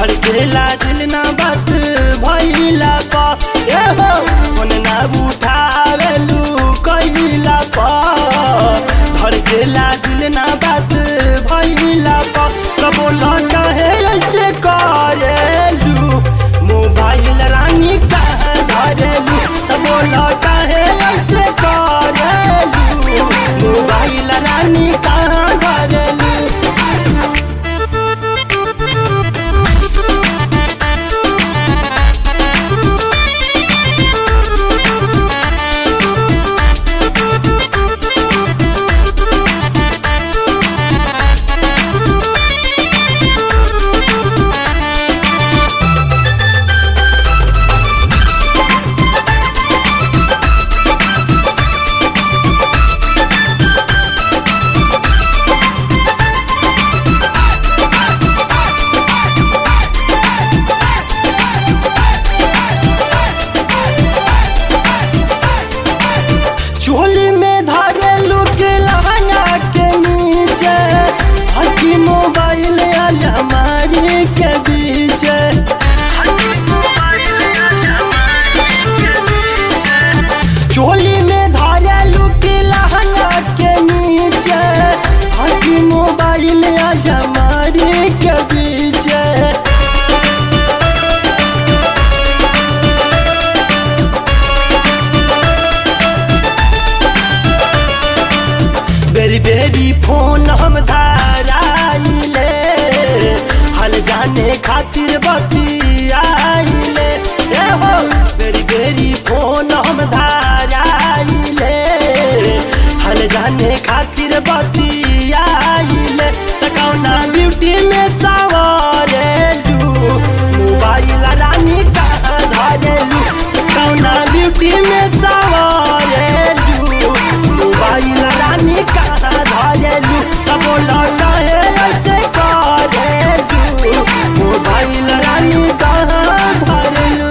धड़केला दिल ना बात भइला पा ए हो फोन ना उठावेलू कइला पा धड़केला दिल ना बात भइला पा कबो लौटा है ऐसे करेलू मोबाइल रानी कहाँ धरेलू कबो लौटा है ऐसे करेलू मोबाइल रानी कहाँ धरेलू चोली में धारे लुक लहंगा के नीचे हकी मोबाइल अलमारी के बीच चोली में धारे लुक लहंगा के नीचे हकी मोबाइल अलमारी के बीच बेरी बेरी फोन हम धाराइले हल जाने खातिर बतियाइले ए हो बेरी बेरी फोन हम धाराइले हल जाने खातिर बतियाइले तकौना ब्यूटी में सवारेलू मोबाइल रानी कहाँ धरेलू तकौना ब्यूटी में सवारेलू मोबाइल रानी कहाँ धरेलू तब लौटा है ऐसे करेलू मोबाइल रानी कहाँ धरेलू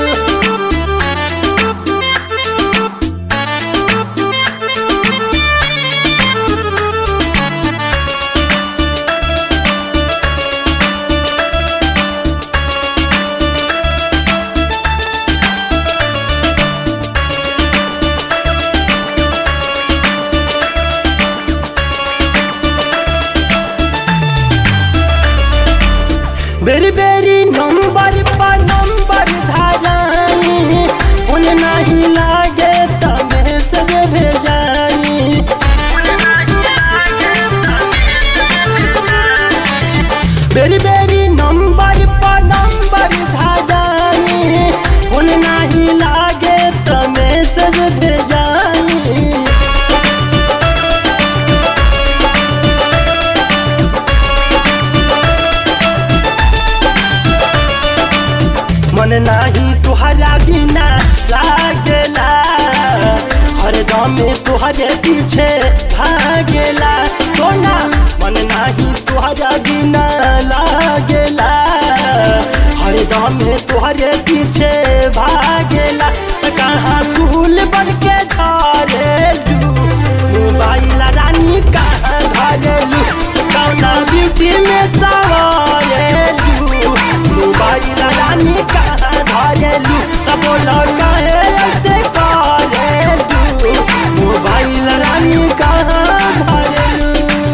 बेरी बेरी नंबर पर नंबर धारानी उन नहीं लागे त मैसेज भेजानी बेरी बेरी नंबर पर नंबर धारानी उन नहीं लागे त मैसेज भेजानी मन नाही तुहरा बिना लागेला हर दम तुहरे पीछे भागेला सोना मन नाही तुहरा बिना लागेला हर दम तुहरे पीछे भागेला त कहाँ फूल बन के झरेलू मोबाइल रानी कहाँ धरेलू कौना ब्यूटी में सवारेलू मोबाइल रानी कहाँ धरेलू तब लौटा है ऐसे करेलू मोबाइल रानी कहाँ धरेलू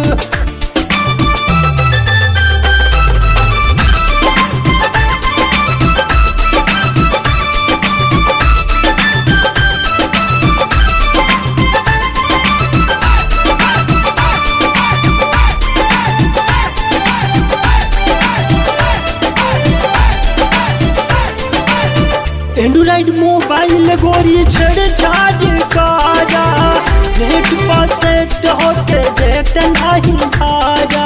एंड्रॉइड मोबाइल गोरी छेड़छाड़ काजा नेट पर सेट होके देख नहीं भाजा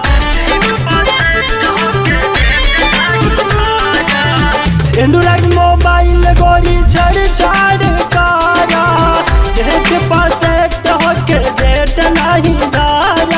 एंड्रॉइड मोबाइल गोरी छेड़छाड़ काजा नेट पर सेट होके देख नहीं भाजा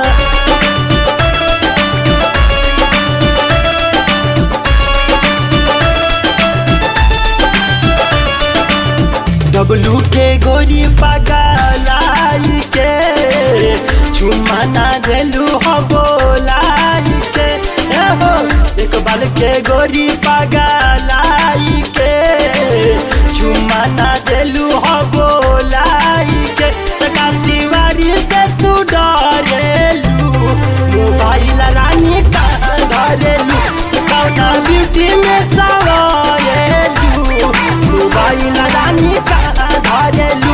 डब्लू के गोरी पगलाई के चुम्मा ना देलू हो बोलाई के ए हो एक बाल के गोरी पगलाई के चुम्मा ना देलू हो बोलाई के तका दीवारी से तू डरेलू मोबाइल रानी का धरेलू कौना ब्यूटी में सवारेलू मोबाइल रानी का धरेलू